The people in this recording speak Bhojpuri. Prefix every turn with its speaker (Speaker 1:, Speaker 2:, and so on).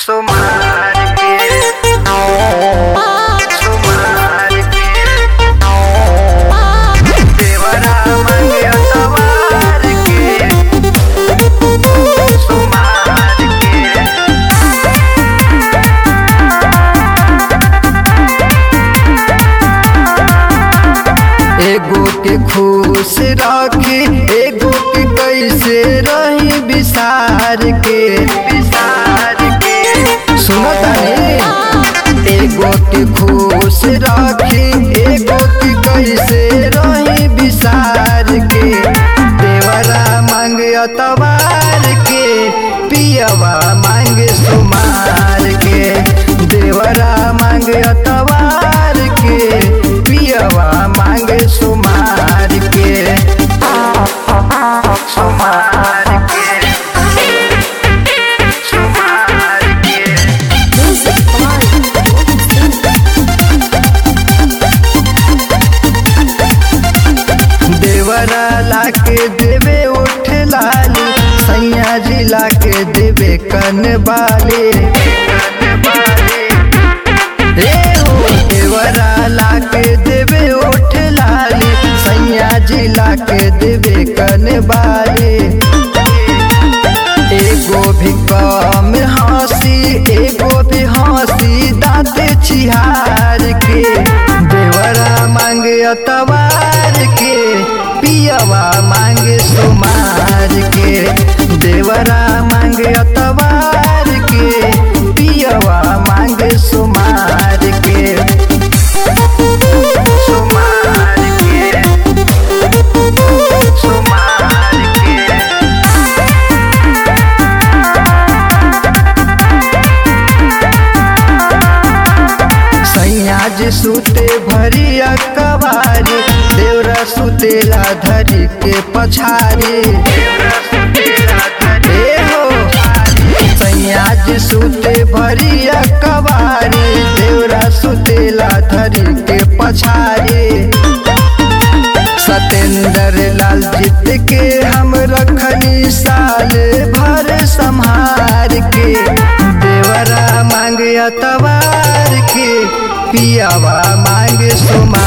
Speaker 1: सुमार के सुमार के देवरा मंगे तवार के सुमार के
Speaker 2: एगो के खुश रखी एगो के कैसे रही विसार के
Speaker 1: विसार के
Speaker 2: सुनो तानी एगो के खुश रखी एगो के कैसे रही विसार के देवरा मांग अतवार के पियवा मांग सुमार के देवरा मांग अतवार के पियवा मांग सुमार के
Speaker 1: सुमार के सुमार के
Speaker 2: देवरा लाके देवे उठ लाली सैया जी लाके देवे कन बाले ए हो देवरा लाके देवे उठ लाली सैया जी लाके देवे कन बाले एगो भी कम हंसी एगो भी हंसी दाँत छिहार के देवरा मांगे अतवार के पियवा मांगे सुमार के देवरा मांगे अतवार के पियवा मांगे सुमार के
Speaker 1: सुमार के सुमार के
Speaker 2: सैया जी सुते भरी अकबारी देवरा सुतेला धरी के पछारी ए हो सैया जी सुते भरी अकबारी देवरा सुतेला धरी के पछारी सतेंद्र लाल जीत के हम रखनी साल भर संहार के देवरा मांग अतवार के पियावा मांग सुमार